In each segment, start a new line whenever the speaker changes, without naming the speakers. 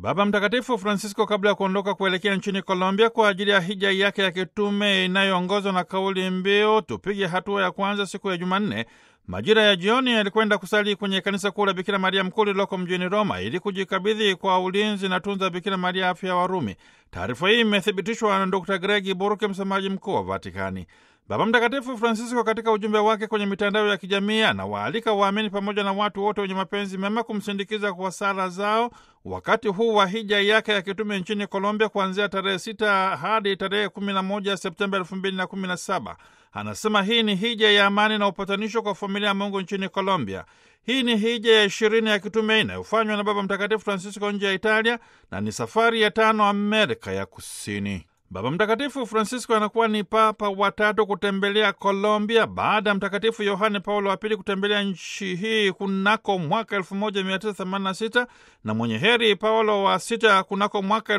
Baba Mtakatifu Francisco kabla ya kuondoka kuelekea nchini Colombia kwa ajili ya hija yake ya kitume inayoongozwa na kauli mbiu tupige hatua ya kwanza, siku ya Jumanne majira ya jioni alikwenda kusali kwenye kanisa kuu la Bikira Maria Mkuu lililoko mjini Roma ili kujikabidhi kwa ulinzi na tunza Bikira Maria afya ya Warumi. Taarifa hii imethibitishwa na Dr Gregi Burke, msemaji mkuu wa Vatikani. Baba Mtakatifu Francisco katika ujumbe wake kwenye mitandao ya kijamii anawaalika waamini pamoja na watu wote wenye mapenzi mema kumsindikiza kwa sala zao wakati huu wa hija yake ya kitume nchini Colombia kuanzia tarehe sita hadi tarehe kumi na moja Septemba elfu mbili na kumi na saba. Anasema hii ni hija ya amani na upatanisho kwa familia ya Mungu nchini Colombia. Hii ni hija ya ishirini ya kitume inayofanywa na Baba Mtakatifu Francisco nje ya Italia na ni safari ya tano Amerika ya Kusini. Baba Mtakatifu Francisco anakuwa ni papa watatu kutembelea Colombia baada ya Mtakatifu Yohane Paulo wa Pili kutembelea nchi hii kunako mwaka 1986 na mwenye heri Paulo wa Sita kunako mwaka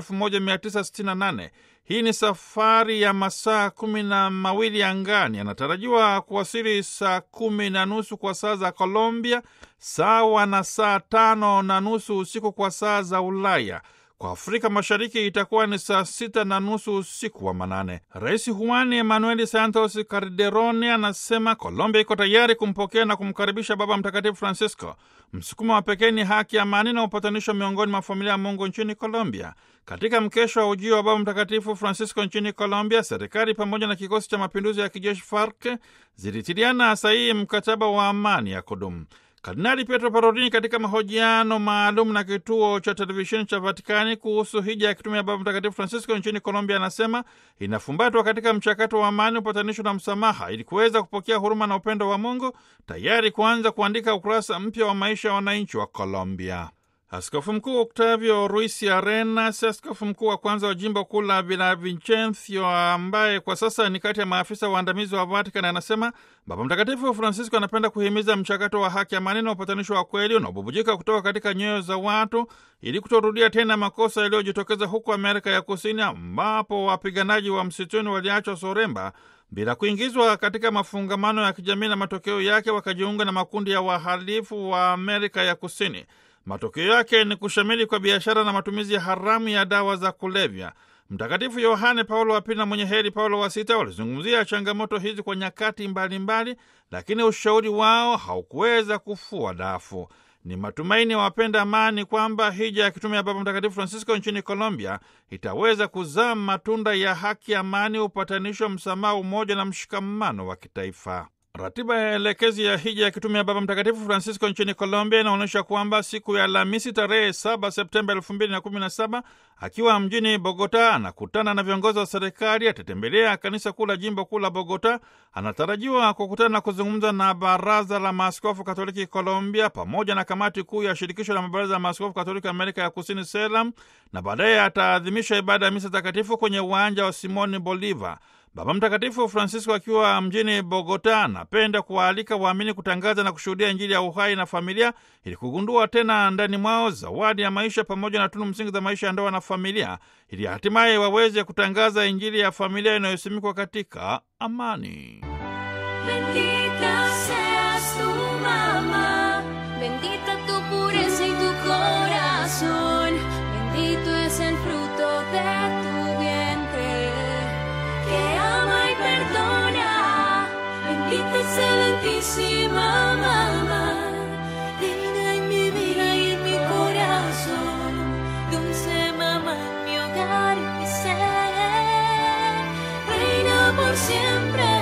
1968. Hii ni safari ya masaa kumi na mawili angani. Anatarajiwa kuwasili saa kumi na nusu kwa saa za Colombia, sawa na saa tano na nusu usiku kwa saa za Ulaya. Kwa Afrika Mashariki itakuwa ni saa sita na nusu usiku wa manane. Rais Juan Emanueli Santos Calderone anasema Colombia iko tayari kumpokea na kumkaribisha Baba Mtakatifu Francisco. Msukumo wa pekee ni haki, amani na upatanisho miongoni mwa familia ya Mungu nchini Colombia. Katika mkesho wa ujio wa Baba Mtakatifu Francisco nchini Colombia, serikali pamoja na kikosi cha mapinduzi ya kijeshi FARC zilitiliana sahihi mkataba wa amani ya kudumu. Kardinali Pietro Parolin katika mahojiano maalum na kituo cha televisheni cha Vatikani kuhusu hija ya kitume ya Baba Mtakatifu Francisco nchini Colombia anasema inafumbatwa katika mchakato wa amani, upatanisho na msamaha, ili kuweza kupokea huruma na upendo wa Mungu, tayari kuanza kuandika ukurasa mpya wa maisha ya wananchi wa Colombia. Askofu Mkuu Octavio Ruiz Arenas, askofu mkuu wa kwanza wa jimbo kuu la Villavicencio, ambaye kwa sasa ni kati ya maafisa waandamizi wa Vatican, anasema Baba Mtakatifu Francisco anapenda kuhimiza mchakato wa haki, amani na upatanisho wa kweli unaobubujika kutoka katika nyoyo za watu ili kutorudia tena makosa yaliyojitokeza huko Amerika ya Kusini, ambapo wapiganaji wa msituni waliachwa soremba bila kuingizwa katika mafungamano ya kijamii na matokeo yake wakajiunga na makundi ya wahalifu wa Amerika ya Kusini. Matokeo yake ni kushamili kwa biashara na matumizi ya haramu ya dawa za kulevya. Mtakatifu Yohane Paulo wa Pili na mwenye heri Paulo wa Sita walizungumzia changamoto hizi kwa nyakati mbalimbali mbali, lakini ushauri wao haukuweza kufua dafu. Ni matumaini ya wapenda amani kwamba hija ya kitume ya Baba Mtakatifu Francisco nchini Colombia itaweza kuzaa matunda ya haki, amani, upatanisho, msamaha, umoja na mshikamano wa kitaifa. Ratiba ya elekezi ya hija ya kitume ya Baba Mtakatifu Francisco nchini Colombia inaonyesha kwamba siku ya Alhamisi tarehe 7 Septemba 2017 akiwa mjini Bogota anakutana na viongozi wa serikali, atatembelea kanisa kuu la jimbo kuu la Bogota. Anatarajiwa kukutana na kuzungumza na baraza la maaskofu Katoliki Colombia pamoja na kamati kuu ya shirikisho la mabaraza ya maaskofu Katoliki Amerika ya Kusini, SELAM, na baadaye ataadhimisha ibada ya misa takatifu kwenye uwanja wa Simoni Bolivar. Baba Mtakatifu Francisco akiwa mjini Bogota anapenda kuwaalika waamini kutangaza na kushuhudia Injili ya uhai na familia ili kugundua tena ndani mwao zawadi ya maisha pamoja na tunu msingi za maisha ya ndoa na familia ili hatimaye waweze kutangaza Injili ya familia inayosimikwa katika amani.
Bendita seas tu mamá, bendita tu pureza y tu corazón, bendito es el fruto de tu vientre, que ama y perdona, bendita excelentísima mamá, reina en mi vida y en mi corazón, dulce mamá en mi hogar y mi ser, reina por siempre.